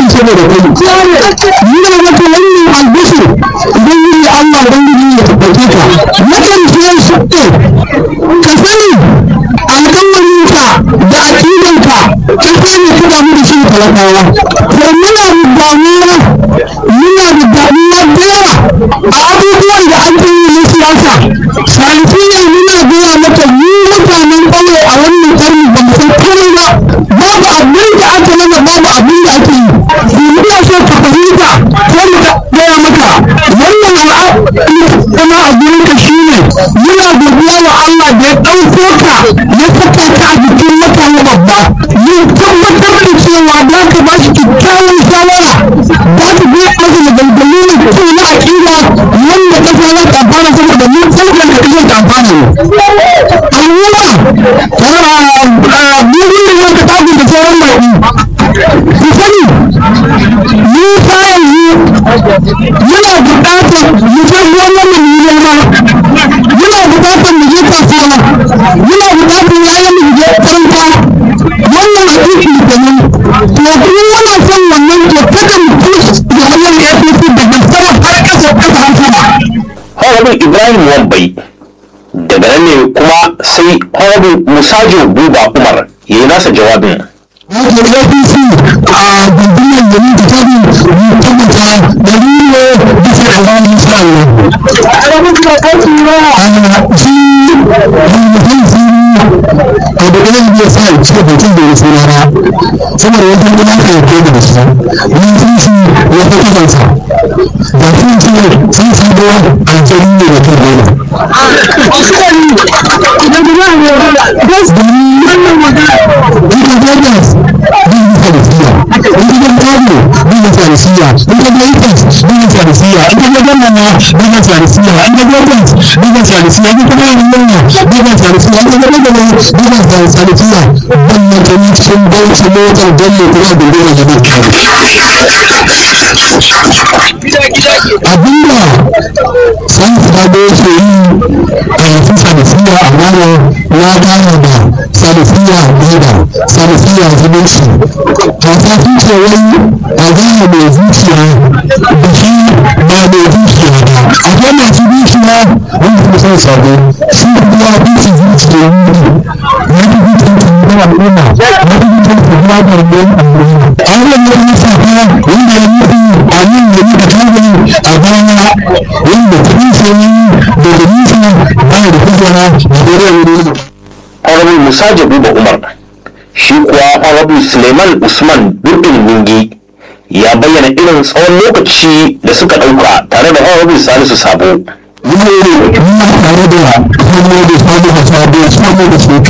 saboda kai muna maka wannan albishir idan yi Allah ubangiji ya tabbace ka nakan ce su ka sani alƙawarinka da aƙidanka ka sani ka damu da shi talakawa to muna da damuwa muna da damuwa da yawa a abubuwan da an yi na siyasa sanfiyar muna gaya maka mu mutanen ƙauye a wannan karni ba mu san komai ba babu abin da aka mana babu abin da ake yi duniya so ka fahimta ko mu gaya maka wannan kuma a gurinka shine muna godiya wa Allah da ya ɗauko ka ya saka ka a jikin mutane babba ya tabbatar da cewa za ka ba shi kyakkyawan shawara za ka bi masa da dangane da kyau na aƙida wanda ƙasa za ta amfana saboda mun sauƙin da ƙasar ta amfana ne. Al'umma, bugun da wata tafi da sauran baƙi. Ku sani, mu kayan mu muna buƙatar mu san wannan mu yi noma muna buƙatar mu je kasuwa muna buƙatar yayan mu je makaranta wannan aiki kenan to kuma muna son wannan to kada mu kusa da wannan APC daga sama har ƙasa ƙasa har sama Honorable Ibrahim Wambai daga nan ne kuma sai Honorable Musajo Buba Umar ya yi nasa jawabin. wato APC a gundumar gari da tabi mu tabbata da riyo bisa da wani insha Allah. A shi mutum siri a da ɗayan biya sa ce mutum da ya suna na saboda wajen gina ka ya kai da shi mun sun shi ya fi kisansa da sun ce sun shi da aljani ne da kai dole. Ita Vegas bin farisiya, ita Gano bin farisiya, ita Lakers bin farisiya, ita Ganana bin farisiya, ita Vegas bin farisiya, ita Ganana bin farisiya, ita Ganana bin farisiya. Wannan gani sun bauchi motar Bello kuma gundura da bin Abinda san sabo ke yi a yanzu farisiya a Ghana na gane da salisiya gaba salisiya zumunci hausa sun ce wai a gane mai zuciya da shi ba mai zuciya ba akwai masu zuciya wanda kuma sun sabo shi kuma ya fi su zuciya wuri ya fi zuciya su yi al'umma ya fi zuciya su yi wa garben al'umma a wannan ya yi safa wanda ya nufi a nan ya yi da kagani a baya wanda ta nufi da da nufi ba da kujera a dare wuri Honorable Musajo Buba Umar shi kuwa Honorable Suleiman Usman Durbin Ningi ya bayyana irin tsawon lokaci da suka ɗauka tare da Honorable Salisu Sabo. Yau, muna tare da hannu da samu da sabo, samu da shekaru.